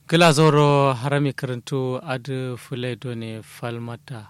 gilazoro harami karantu adu fule done falmata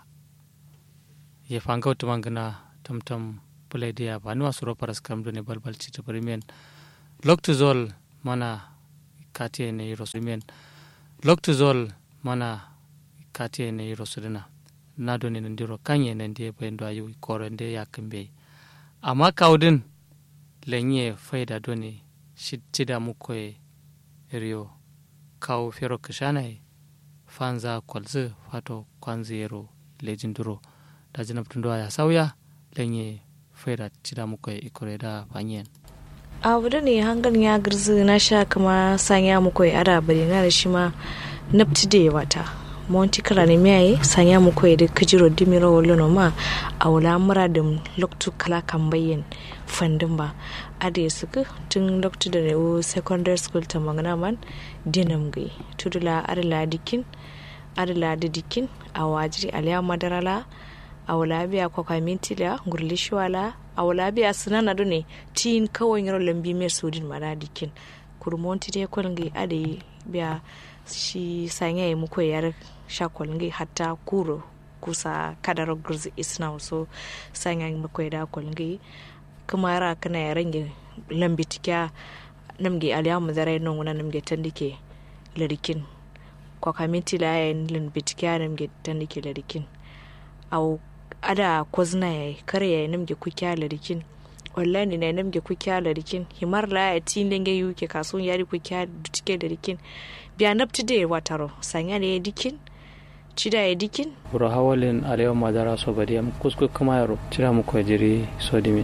ye fanga utumangana tamtam fule dia banua suro paras kam done balbal chita perimen loktu zol mana katie ne rosumen loktu zol mana katie ne rosudina na done ndiro kanye ne ndie bendo ayu koro nde yakimbe amma kaudin lenye faida done shida mukoye rio kawo fero kishanai fanza kwalzi fato kwanzero lejin duro da jina tundo ya sauya lenye faida cida mukoye ikore da fanyen abu da ne hangan ya girzi na sha kama sanya mukoye ada bari na da shi ma nafti da wata monti kala ne miyaye sanya mukoye da kajiro dimiro wolo ma a wula mura da loktu kala kan bayyan fandin ba ada ya suka tun loktu da rewo secondary school ta magana man dinam gai tudula adala dikin adala da dikin a wajiri aliya madarala a wula biya kwakwa mintila gurli shiwala a wula biya sinana do ne tin kawai yaro lambi mai sodin mara dikin kurmonti dai kwalngi ada yi biya shi sanya ya muku yar sha kwalngi hatta kuro kusa kadar gurzi isna so sanya ya muku da kwalngi kuma yara kana ya range lambi tikya namge aliyamu zara non wuna namge tandike larikin kwa kaminti la ya lambi tikya namge tandike larikin au ada kozna ya kare ya namge kukya larikin wallahi na namge kukya larikin himar la ya tin lenge yuke kasun yari kukya dutike larikin biya napti de wataro sanya ne dikin cida ya dikin buro hawalin alewa madara so badi am kusku kuma yaro cira mu ko jiri so dimin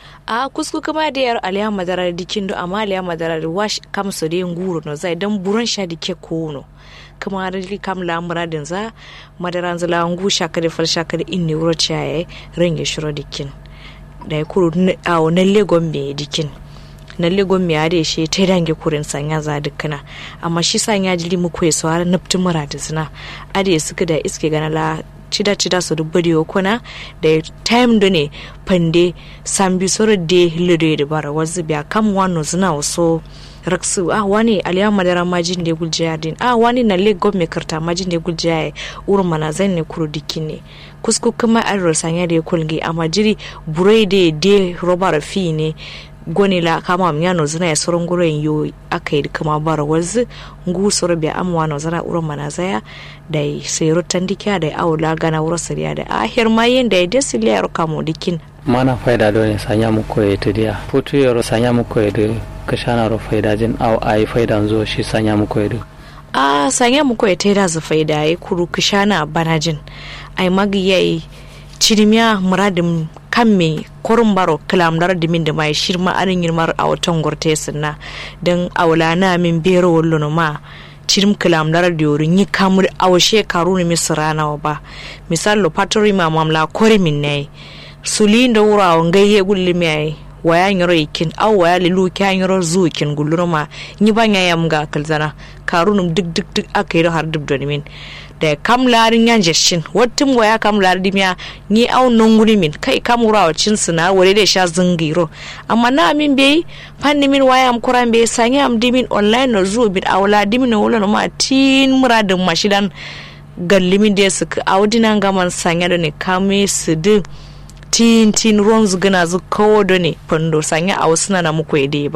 a kusku kama da yar aliya madara dikin do amma aliya madara da wash kam so de nguro no zai dan buron sha dike ko no kama da kam la muradin za madaran zala ngu shaka da fal shaka da inni wuro chaye renge shiro dikin da ya kuru a na legon me dikin na legon me ade shi ta dange kurin sanya za dukkana amma shi sanya jili mu ko so har nafti muradin zina ade suka da iske gana la cida cida so dubba da kuna da time do ne pande sambi soro de lido da bara wazi biya kam wano zina waso raksu ah wani aliya madara majin da gulje din ah wani na le gomme karta majin da gulje ya urun mana zan ne kuro dikin ne kusku kuma an rosanya da kulgi amma jiri burai da de robar fi ne goni la kama myano zina ya soron guren yo aka yi kama bara wazi ngu soro biya amwa no zana urun mana zaya da sai rotan dikiya da aula gana wuro sariya da ahir ma yin da ya desi liya kamo dikin mana faida do ne sanya mu koye to dia putu yoro sanya mu koye de kashana ro faida jin aw ai faida zo shi sanya mu koye de a sanya mu koye taida za faida ai kuru kashana banajin ai magi yayi cirimiya muradin kan me korin baro kilamdar dimin da mai shirma arin yirmar a watan gurte sinna don aula na min bero wallo ma cirim kilamdar da yorin yi kamur awashe karu ne misira nawa ba misal lo patori ma mamla kori min ne suli da wura wa gayye gulli mai waya nyoro ikin aw waya lilu kya nyoro zu ikin gullurma ni banya yam ga kalzana karunum duk duk duk aka yi har duk min da kam larin yan jeshin wattin waya kam larin dimiya ni au nonguri min kai kam wura cin suna wale da sha zingiro amma na min bai fanni min waya am kuran bai sanya am dimin online no zu bit awla dimin wala no ma tin muradin mashidan gallimin da su audinan gaman sanya da ne kame su din tin tin ruwan zugana zu kawo da ne fando sanya a wasu na muku ya ba